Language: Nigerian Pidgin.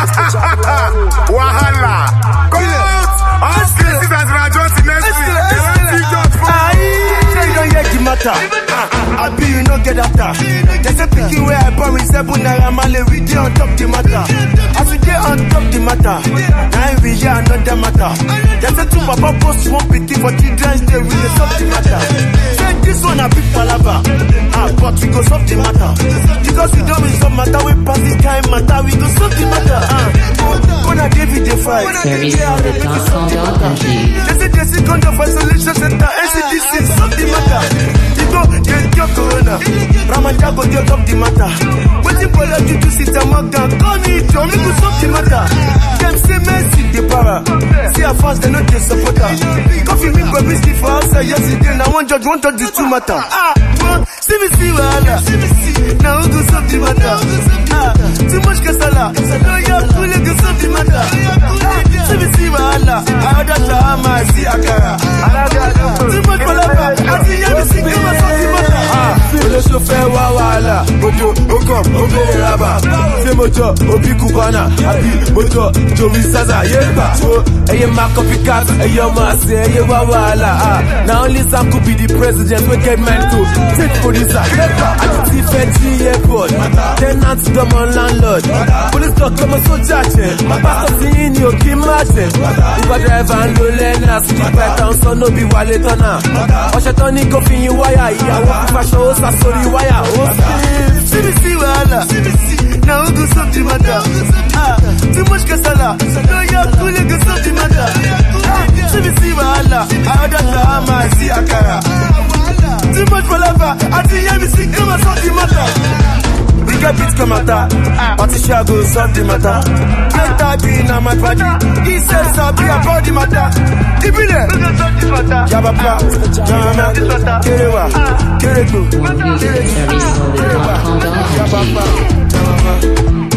Wahala. Court. All cases as Rajon next week. They want see judge for. Say you don't get the matter. I be you no get after. They say pikin where I born with seven naira male we dey on top the matter. As we dey on top the matter, now we hear another matter. They say two papa post one pikin for children's day we dey solve the matter. Say this one a big palava, ah but we go solve the matter. Because we don't resolve matter we pass this kind matter we go solve the matter. Ah, gonna David dey fight. Service for the Transcendant They say the second of isolation center, NCDC, solve the matter. You go, get your corona. Ramadan go get up the matter. Waiting for you to sit and mock down. Call me, John, me go solve the matter. Them say Messi, the para. See how fast they know they support her. Coffee me go whiskey for outside yesterday. Now one judge, one judge, the two matter. Ah, well, see me see wahala. Now who go solve the matter? Ah, too much kasala. No, you're cool, you go solve the matter. Ah, see me see wahala. I order shahama, I see akara. Too much palava. I see you, see come and solve the matter. Ah, olóṣó fẹ́ wá wàhálà ojo okọ̀ obìnrin rábà ṣé mo jọ òbí kùbánà àbí mo jọ jomi zaza yé gbà tó ẹyẹ máa copy cat ẹyẹ ọmọ àṣẹ ẹyẹ wá wàhálà ah na only sam could be the president wey get mind to take producer yé gbà àti ti fẹ́ jí airport tenant dọ́mọ landlord police dog dọ́mọ sójà jẹ pásítọ̀ tí yín ni òkì má jẹ uber driver ń lo lẹ́nà síbi pẹ́ẹ́tà ń sọ nóbi wálé tọ́nà ọ̀ṣẹ̀ tán ní kó fi yín wáyà ìyàwó fífaṣọ ó sá sórí wáyà ó sì. síbi sí wàhálà na who go solve the matter ah too much kasala no yà kúlẹ̀ go solve the matter ah síbi sí wàhálà àádọ́ sàámà sí àkàrà too much palava àti yẹ́mi sí kí wọ́n solve the matter. We get beat come matter, Patricia go solve the matter. Get that be na my body. He says Sabi about the matter. Keep it there. Jabapa, Jana, Kerewa, Kerego, One music service for the Kerewa, Transcendant Jabapa, Jabapa.